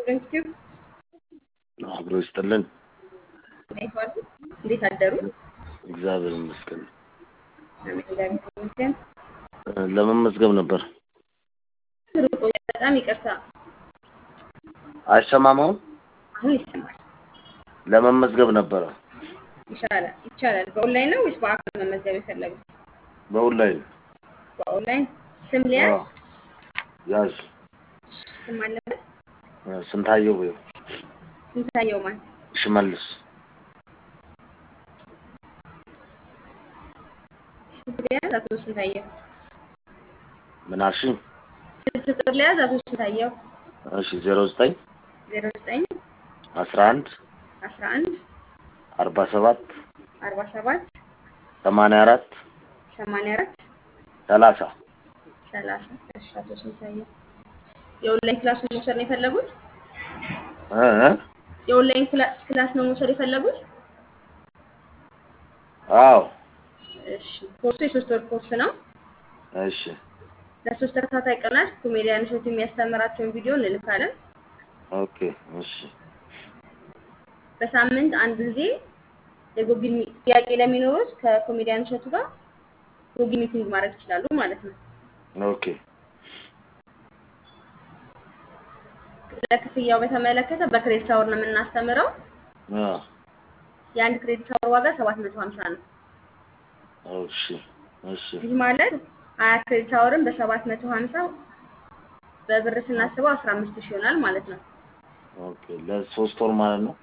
ዩቲዩብ አብሮ ይስጥልን። እንዴት ዋሉ? እንዴት አደሩ? እግዚአብሔር ይመስገን። አሜን፣ እግዚአብሔር ይመስገን። ለመመዝገብ ነበር። ሩቆ በጣም ይቅርታ፣ አይሰማም አሁን? አሁን ይሰማል። ለመመዝገብ ነበረ። ይሻላል ይቻላል። በኦንላይን ነው ወይስ በአካል መመዝገብ የፈለጉት? በኦንላይን በኦንላይን ስም ሊያዝ አዎ። ያዝ ስም አለበት። ስንታየው ወይ ስንታየው ማን? ሽመልስ ስልክ ሊያዝ አቶ ስንታየው። ምን አልሽኝ? ስልክ ቁጥር ሊያዝ አቶ ስንታየው እሺ ዜሮ ዘጠኝ ዜሮ ዘጠኝ አስራ አንድ አስራ አንድ አርባ ሰባት አርባ ሰባት ሰማንያ አራት ሰማንያ አራት ሰላሳ ሰላሳ እሺ አቶ ስንታየው የኦንላይን ክላስ ነው መውሰድ ነው የፈለጉት? እ እ? የኦንላይን ክላ- ክላስ ነው መውሰድ የፈለጉት? አዎ እሺ ኮርሱ የሶስት ወር ኮርስ ነው። እሺ ለሶስት ተከታታይ ቀናት ኮሜዲያን እሸቱ የሚያስተምራቸውን ቪዲዮ እንልካለን። ኦኬ እሺ በሳምንት አንድ ጊዜ የጉግል ሚ- ጥያቄ ለሚኖሩት ከኮሜዲያን እሸቱ ጋር ጉግል ሚቲንግ ማድረግ ይችላሉ ማለት ነው። ኦኬ ለክፍያው በተመለከተ በክሬዲት አወር ነው የምናስተምረው። አ የአንድ ክሬዲት አወር ዋጋ ሰባት መቶ ሀምሳ ነው። እሺ እሺ ይህ ማለት ሀያ ክሬዲት አወርን በሰባት መቶ ሀምሳ በብር ስናስበው አስራ አምስት ሺህ ይሆናል ማለት ነው። ኦኬ ለሶስት ወር ማለት ነው።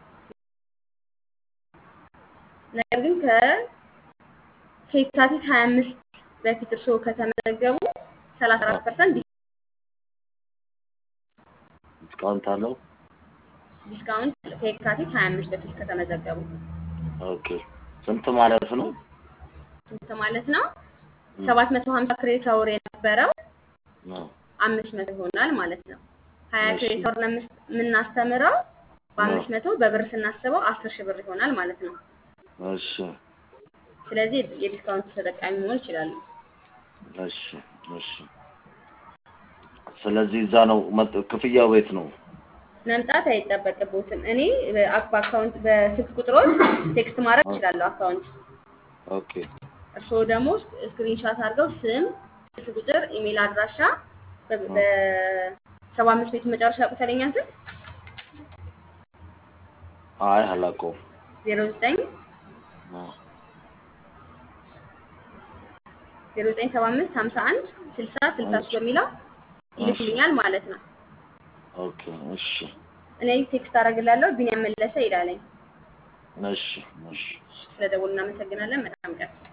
ነገር ግን ከ ከየካቲት ሀያ አምስት በፊት እርስዎ ከተመዘገቡ ሰላሳ አራት ፐርሰንት ዲስካውንት አለው። ዲስካውንት ከየካቲት ሀያ አምስት በፊት ከተመዘገቡ ኦኬ ስንት ማለት ነው? ስንት ማለት ነው? ሰባት መቶ ሀምሳ ክሬዲት አወር የነበረው አዎ አምስት መቶ ይሆናል ማለት ነው። ሀያ እሺ። ክሬዲት አወር ነው የምስ- የምናስተምረው በአምስት መቶ በብር ስናስበው አስር ሺህ ብር ይሆናል ማለት ነው። እሺ ስለዚህ የዲስካውንት ተጠቃሚ መሆን ይችላሉ። እሺ እሺ። ስለዚህ እዛ ነው መጥ- ክፍያው ቤት ነው። መምጣት አይጠበቅቦትም። እኔ በአክ- በአካውንት በስልክ ቁጥሮች ቴክስት ማድረግ እችላለሁ አካውንት ኦኬ እርስዎ ደግሞ ስክሪንሻት አድርገው ስም፣ ስልክ ቁጥር፣ ኢሜል አድራሻ በ- በሰባ አምስት ቤቱ መጨረሻ ቁጥረኛ ስም አይ አላውቀውም። ዜሮ ዘጠኝ አዎ ዜሮ ዘጠኝ ሰባ አምስት ሀምሳ አንድ ስልሳ ስልሳ ሶስት በሚለው ይልኩልኛል ማለት ነው። ኦኬ እሺ እኔ ቴክስት አደርግላለሁ። ቢኒያም መለሰ ይላለኝ። እሺ እሺ። ስለደወሉ እናመሰግናለን። መልካም ቀን።